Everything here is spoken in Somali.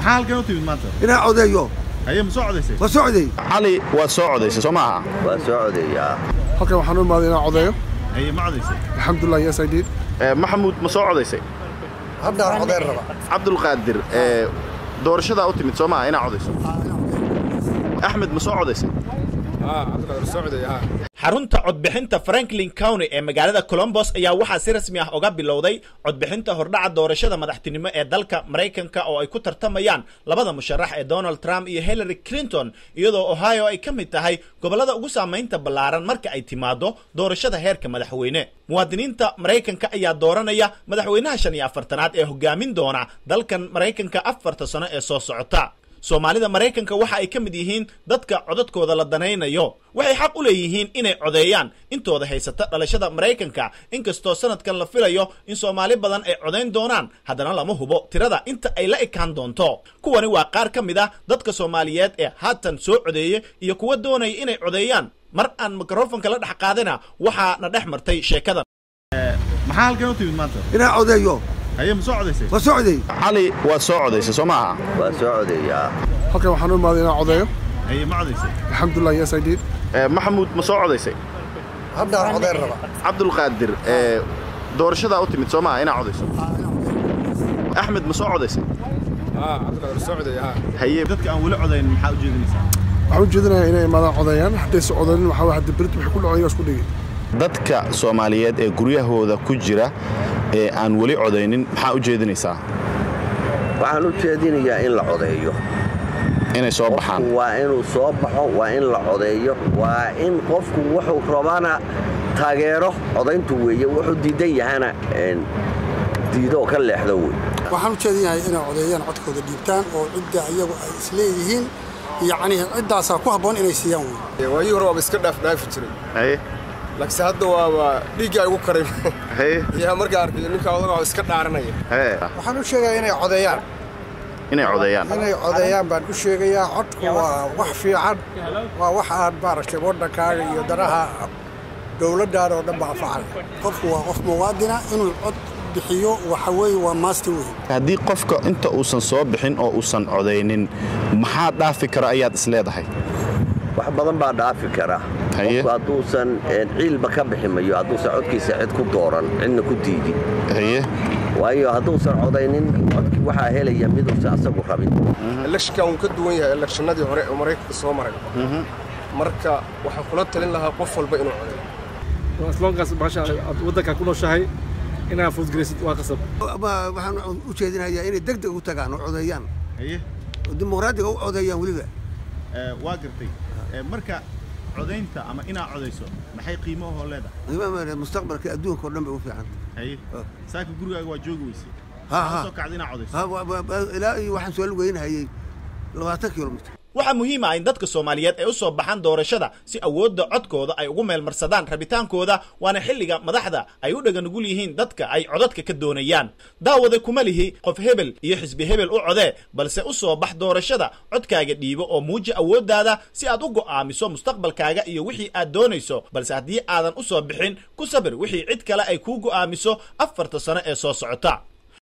maxaa halkan u timid maanta inaan codeeyo haye ma soo codaysay ma socday cali waad soo codaysay soo maaha waa soo codeeyaa halkan waxaan u imaaday inaan codeeyo haye ma codaysay alxamdulilah yes i did maxamuud ma soo codaysay haddaan codeyn raba cabdulqaadir ee doorashadaa u timid soo maaha inaad codayso axmed ma soo codaysay xarunta codbixinta franklin county ee magaalada colombos ayaa waxaa si rasmi ah uga bilowday codbixinta hordhaca doorashada madaxtinimo ee dalka maraykanka oo ay ku tartamayaan labada musharax ee donald trump iyo hillary clinton iyadoo ohio ay ka mid tahay gobollada ugu saamaynta ballaaran marka ay timaado doorashada heerka madaxweyne muwaadiniinta maraykanka ayaa dooranaya madaxweynaha shan iyo afartanaad ee hogaamin doona dalkan maraykanka afarta sano ee soo socota soomaalida maraykanka waxa ay ka mid yihiin dadka codadkooda la danaynayo waxay xaq u leeyihiin inay codeeyaan intooda haysata dhalashada maraykanka inkastoo sanadkan la filayo in soomaali badan ay codayn doonaan haddana lama hubo tirada inta ay la ekaan doonto kuwani waa qaar ka mid ah dadka soomaaliyeed ee haatan soo codeeya iyo kuwa doonaya inay codeeyaan mar aan mikrofonka la dhex qaadina waxaa na dhex martay sheekadan maxaa halkan u timid maanta inaan codeeyo haye ma soo codaysay ma socday cali waad soo codaysay soo maaha waa soo codeeyaa halkan waxaan u imaaday inaan codeeyo haye ma codaysay alxamdulilah yes i did maxamuud ma soo codaysay haddaan codeyn raba cabdulqaadir ee doorashadaa u timid soo maaha inaad codayso axmed ma soo codaysay haye dadka aan weli codayn maxaa u jeedinaysaa waxaan u jeedinayaa inay imaadaan codeeyaan haddayse codanin waxaa waa hadda berit waxay ku dhacaya isku dhigi dadka soomaaliyeed ee guryahooda ku jira ee aan weli codaynin maxaa u jeedinaysaa waxaan u jeedinayaa in la codeeyo inay soo baxaan qofku waa inuu soo baxo waa in la codeeyo waa in qofku wuxuu rabana taageero codayntu weeye wuxuu diidan yahana diido oo ka leexdo wey waxaan u jeedinahay inay codeeyaan codkooda dhiibtaan oo cidda iyagu ay isleeyihiin yacni ciddaasaa ku habboon inay siiyaan wey waayii hore waaba iska dhaafdhaafi jiray haye laakiinse hadda waaba dhiiggaa igu karay haye yaa markaa arkay ninkaa odaga oo iska dhaaranaya haye waxaan u sheegayaa inay codeeyaan inay codeeyaan inay codeeyaan baan u sheegayaa codku waa wax fiican waa wax aad maaragtay waddankaaga iyo danaha dowladdaada oo dhan baa anfacaya qofku waa qof muwaadina inuu cod bixiyo waxa weeye waa master wey haddii qofka inta uusan soo bixin oo uusan codaynin maxaa dhaafi kara ayaad isleedahay wax badan baa dhaafi kara Haye. qofku hadduusan ciilba ka bixi mayo hadduusan codkiisa cid ku dooran cidna ku diidin haye waayo hadduusan codaynin codkii waxaa helaya miduusan asagu rabin elekshinkan wuu ka duwan yahay elekshinadii hore ee maraykanka soo maray marka waxaan kula talin lahaa qof walba inuu codeeyo islaamkaas maasha aad waddanka ku nooshahay inaad fuudgaraysid waa qasab waxaan u jeedinayaa inay deg deg u tagaan oo codeeyaan haye oo dimuqraadiga u codeeyaan weliba ee, waa gartay ee, marka codaynta ama inaad codayso maxay qiimo ahoo leedahay imaam mustaqbalka adduunka oo dhan bay u fiican haye saaka gurigaaga waa joogi weysay Ha, Maxaa ha. soo kacda inaad codayso Ha, wa- wa- wa- ilaa iyo waxaan soo lugeynahayay labaatan kilomitr waxaa muhiim ah in dadka soomaaliyeed ay u soo baxaan doorashada si awoodda codkooda ay ugu meelmarsadaan rabitaankooda waana xilliga madaxda ay u dhaganugul yihiin dadka ay codadka ka doonayaan daawade kuma lihi qof hebel iyo xisbi hebel u codee balse u soo bax doorashada codkaaga dhiibo oo muuji awooddaada si aad u go'aamiso mustaqbalkaaga iyo wixii aad doonayso balse haddii aadan u soo bixin ku sabir wixii cid kale ay kuu go'aamiso afarta sano ee soo socota